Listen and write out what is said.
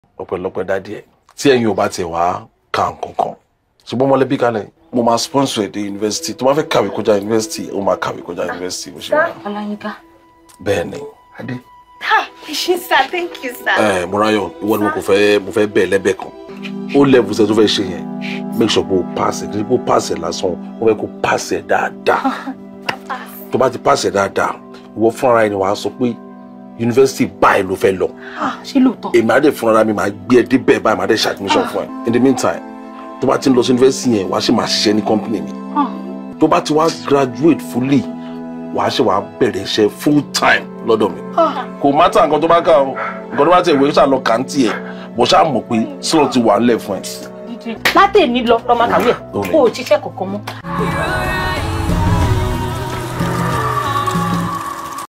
ọpẹ́lọpẹ́ dádì ẹ̀ tí ẹ̀yin ò bá tiẹ̀ wá ka nǹkan kan ṣùgbọ́n mọ́lẹ́bí kalẹ̀ mo máa sponsor ẹ̀ dé yunifásitì tó bá fẹ́ kàwé kọjá yunifásitì ó máa kàwé kọjá yunifásitì bó ṣe wà. Ọláyínká. bẹ́ẹ̀ ni adé. Ha, ṣe sir, thank you sir. ẹ Mọ́ráyọ̀ ìwọ ni mo kò fẹ́ mo fẹ́ bẹ́ẹ̀ lẹ́bẹ̀ẹ́ kan ó level ṣe tó fẹ́ ṣe yẹn make sure pé o pass ẹ̀ kí o pass ẹ̀ lásán o fẹ́ kó pass ẹ̀ dáadáa tó bá ti pass ẹ̀ dáadáa ìwọ fúnra ẹni wàá sọ pé yunifásitì báyìí ló fẹ́ lọ Ah, ṣé lóòótọ́? èmi á dẹ̀ fúnra mi máa gbé ẹ débẹ̀ báyìí máa dẹ̀ ṣe admission fún ẹ in the meantime tó bá ti ń lọ sí yunifásitì yẹn wàá ṣe máa ṣiṣẹ́ ní company mi Ah. tó bá ti wá graduate fully wàá ṣe wàá bẹ̀rẹ̀ iṣẹ́ full time lọ́dọ̀ mi Ah. kò má tà nǹkan tó bá kà o nǹkan tó bá tẹ̀ ìwé ṣáà lọ kàńtì ẹ̀ bó ṣáà mọ̀ pé slot ti wà ńlẹ̀ fún ẹ. látẹ̀ni lọ lọ́mọ kàwé ẹ̀ Ó ní. kó o ṣiṣẹ́ kankan mọ́.